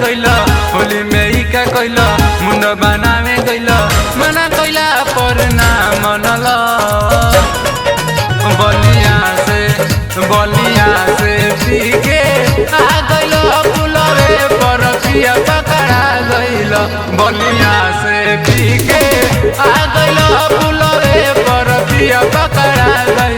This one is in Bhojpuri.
गइल होली में ई का कइल मुंड बनावे गइल मना कइला पर ना मनल बलिया से बलिया से पी के आ गइल पुलवे पर पिया पकड़ा गइल बलिया से पी के आ गइल पुलवे पर पिया पकड़ा गइल